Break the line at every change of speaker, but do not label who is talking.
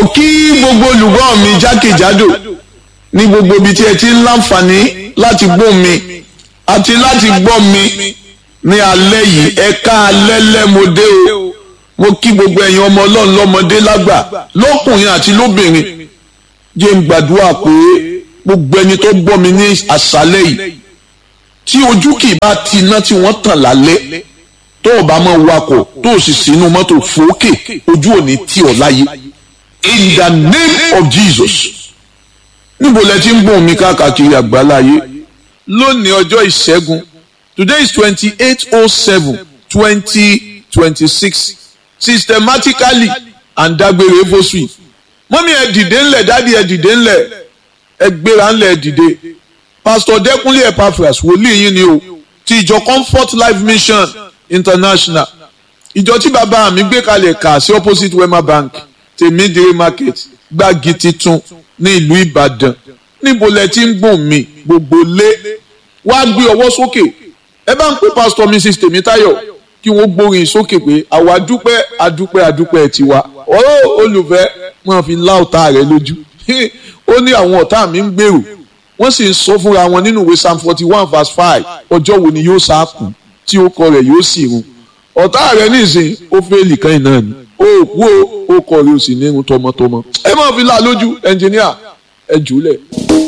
mo kí gbogbo olùgbọ́ mi jákèjádò ní gbogbo ibi tí ẹ ti ń láǹfààní láti gbọ́ mi àti láti gbọ́ mi ní alẹ́ yìí ẹ̀ka alẹ́ lẹ́mọdé o mo kí gbogbo ẹ̀yin ọmọ ọlọ́run lọ́mọdé lágbà lọ́kùnrin àti lóbìnrin jẹ́ ń gbàdúrà pé gbogbo ẹni tó gbọ́ mi ní àṣálẹ́ yìí tí ojú kì í bá ti iná tí wọ́n tàn lálẹ́ tó o bá máa wakọ̀ tó o sì sínú mọ́tò fòókè ojú ò ní tì ọ́ láyé in the name of Jesus níbo lẹ ti ń bùn mi káàkiri àgbáláyé lónìí ọjọ́ ìṣẹ́gun today is twenty eight oh seven twenty twenty six systematically and dágbére fosui mọ́mí ẹ dìde ńlẹ̀ dádì ẹ dìde ńlẹ̀ ẹ gbéra ńlẹ̀ ẹ dìde pastor dẹ́kunlé epaphras wòlíì yín ni o ti ìjọ comfort life mission international ìjọ tí bàbá mi gbé kalẹ̀ kà sí opposite wema bank tèmídìrí market gbági titun ní ìlú ìbàdàn níbo lẹ ti ń gbọ̀n mi gbogbo lé wá gbé ọwọ́ sókè ẹ bá ń pè pastor mrs tèmítáyọ̀ kí wọ́n gbórin sókè pé àwa dúpẹ́ adúpẹ́ adúpẹ́ tiwa ọ̀rọ̀ olùfẹ́ máa fi lá ọ̀tá rẹ lójú ó ní àwọn ọ̀tá mi ń gbèrò wọ́n sì ń sọ fúnra wọn nínú ìwé psalm forty one verse five ọjọ́ wo ni yóò sá kù tí ó kọ rẹ̀ yóò sì run ọ̀tá rẹ̀ nísìn ó fẹ́ẹ̀lì kan náà ni ó kú ó kọ rẹ̀ ó sì ní irun tọmọtọmọ ẹ máa fi lá lójú ẹnjìníà ẹ jùlẹ̀.